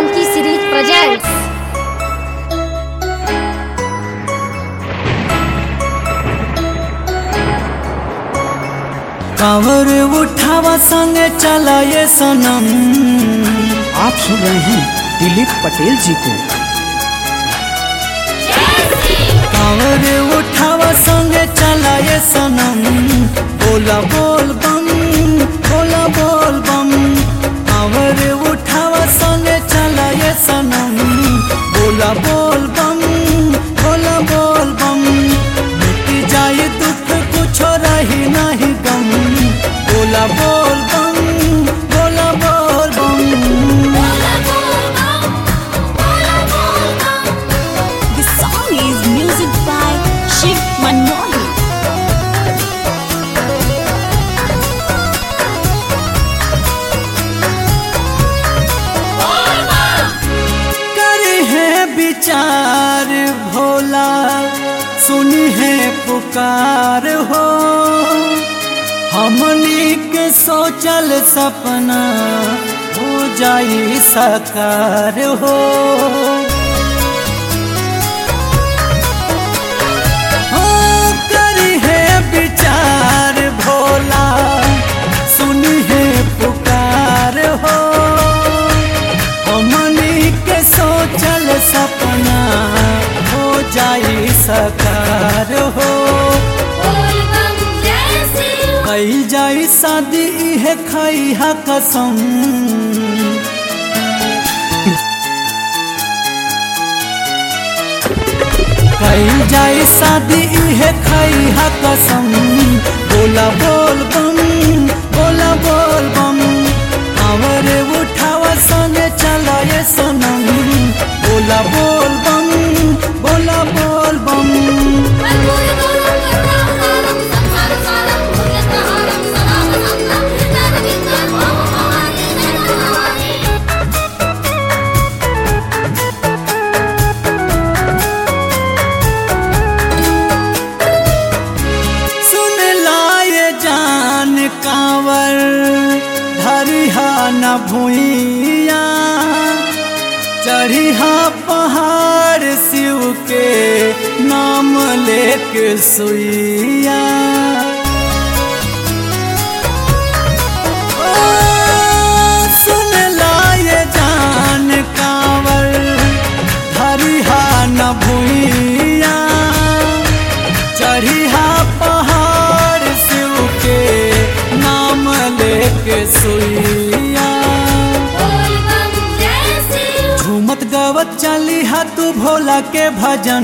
Janki series presents कांवर उठावा संगे चला ये सनम आप सुन रहे हैं दिलीप पटेल जी को कांवर उठावा संगे चला ये सनम बोला बोल बम बोला बोल बम कांवर उठावा संगे चला ये सनम बोला बोल बम बोला बोल बम मिट जाए दुख कुछ रही नहीं गम बोला बोल बम बोला बोल बम The song is music by Shiv Manoli. करे है विचार भोला सुनी है पुकार हो हमनी के सोचल सपना हो जाई साकार हो हाँ, करी है विचार भोला सुनी है पुकार हो हमनी के सोचल सपना हो जाई सकार हो कई जाई शादी है खाई हा कसम कई जाई शादी है खाई हा कसम बोला बोल बम बोला बोल बम आवर उठावा सने चला ये सनम बोला बोल बम बोला बोल बम सुन लाए जान कांवर धरिहा न भूइया चढ़िहा पहाड़ शिव के नाम लेके सुइया ओ, सुन लाए जान कांवर धरिहा न भूइया चढ़िया पहाड़ शिव के नाम लेके सुइया झूमत गावत चली हा तू भोला के भजन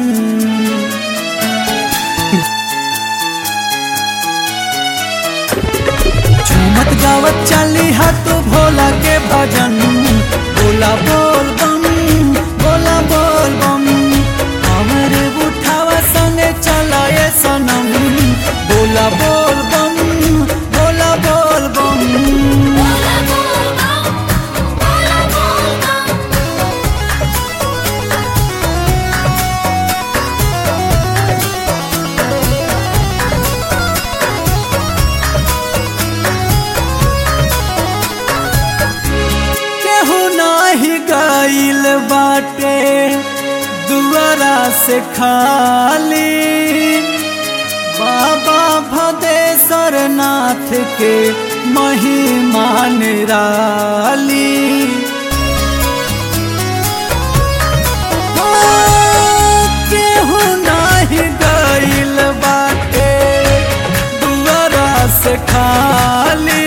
झूमत गावत चली हा तू भोला के भजन बोला बोल बम बोला बोल बम हमर उठावा संगे चला ये सनम बोला बोल बम बोला बोल बम केहू नाही गईल बाटे दुआरा से खाली बाबा भदेश्वर नाथ के महिमा निराली ओ, केहू नाही गईल बाटे दुआरा से खाली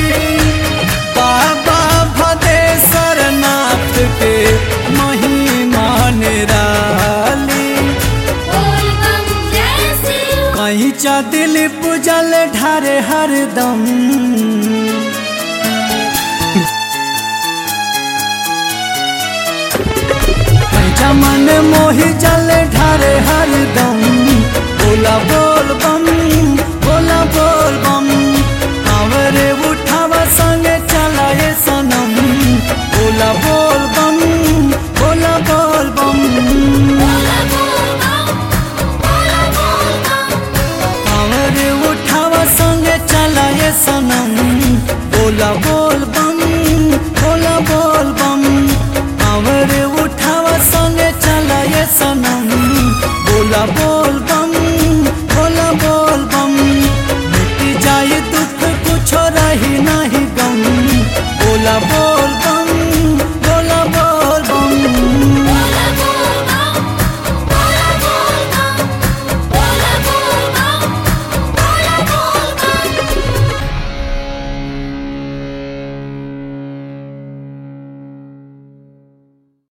बाबा भदेश्वर नाथ के महिमा निराली कहीं चा दिल पूजल ढारे हरदम कहीं चा मन मोहि जल ढारे हरदम बोला बोल बम